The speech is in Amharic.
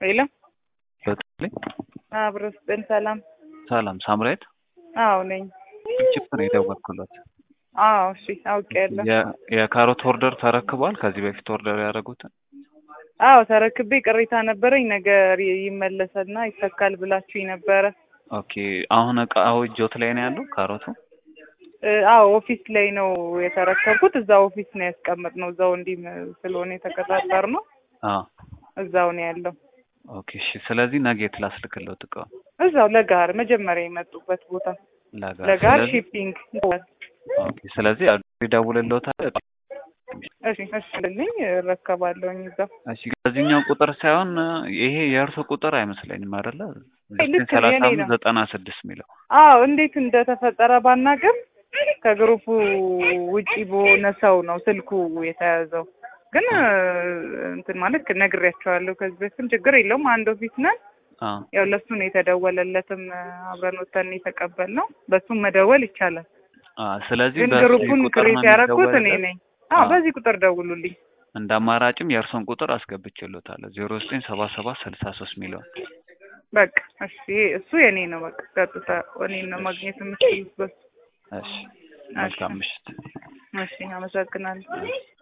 ሄሎ በተለይ አብሮ ስጥን ሰላም። ሰላም ሳምራዊት አዎ ነኝ። ችፕ ነው የደወልኩለት። አዎ እሺ አውቄያለሁ። የ- የካሮት ኦርደር ተረክቧል። ከዚህ በፊት ኦርደር ያደረጉትን አዎ ተረክቤ ቅሬታ ነበረኝ። ነገር ይመለሰና ይተካል ብላችሁኝ ነበረ። ኦኬ። አሁን እቃው እጆት ላይ ነው ያለው ካሮቱ? እ፣ አዎ ኦፊስ ላይ ነው የተረከብኩት። እዛ ኦፊስ ነው ያስቀመጥነው። እዛው እንዲህ ስለሆነ የተቀጣጠርነው አዎ። እዛው ነው ያለው። ኦኬ እሺ። ስለዚህ ነገ የት ላስልክለት እቃው? እዛው ለጋር መጀመሪያ የመጡበት ቦታ ለጋር ለጋር ስለዚህ- ሺፒንግ። ኦኬ። ስለዚህ ይደውልልዎታል። እሺ እሺ ልኝ እረከባለሁኝ እዛው። እሺ ከዚህኛው ቁጥር ሳይሆን ይሄ የእርሱ ቁጥር አይመስለኝም አይደለ? ልክ ነው፣ ሰላሳ የኔ አምስት ነው። ዘጠና ስድስት የሚለው አዎ እንዴት እንደተፈጠረ ባናቅም ከግሩፑ ውጪ በሆነ ሰው ነው ስልኩ የተያዘው። ግን እ፣ እንትን ማለት ነግሬያቸዋለሁ ከዚህ በፊትም ችግር የለውም አንድ ኦፊስ ነን። አዎ። ያው ለሱ ነው የተደወለለትም እ፣ አብረን ወተን የተቀበልነው በሱም መደወል ይቻላል። አዎ። ስለዚህ ግን በዚህ ግሩፑን ቁጥር ነው ክሬት ያደረኩት እኔ የሚደወልለት? ነኝ። አዎ አዎ። በዚህ ቁጥር ደውሉልኝ። እንደ አማራጭም የእርሶን ቁጥር አስገብቼልዎታለሁ ዜሮ ዘጠኝ ሰባ ሰባት ስልሳ ሶስት የሚለውን በቃ እሺ እሱ የኔ ነው። በቃ ቀጥታ እኔን ነው ማግኘት የምትችሉት በሱ። እሺ መልካም ምሽት እሺ አመሰግናለሁ።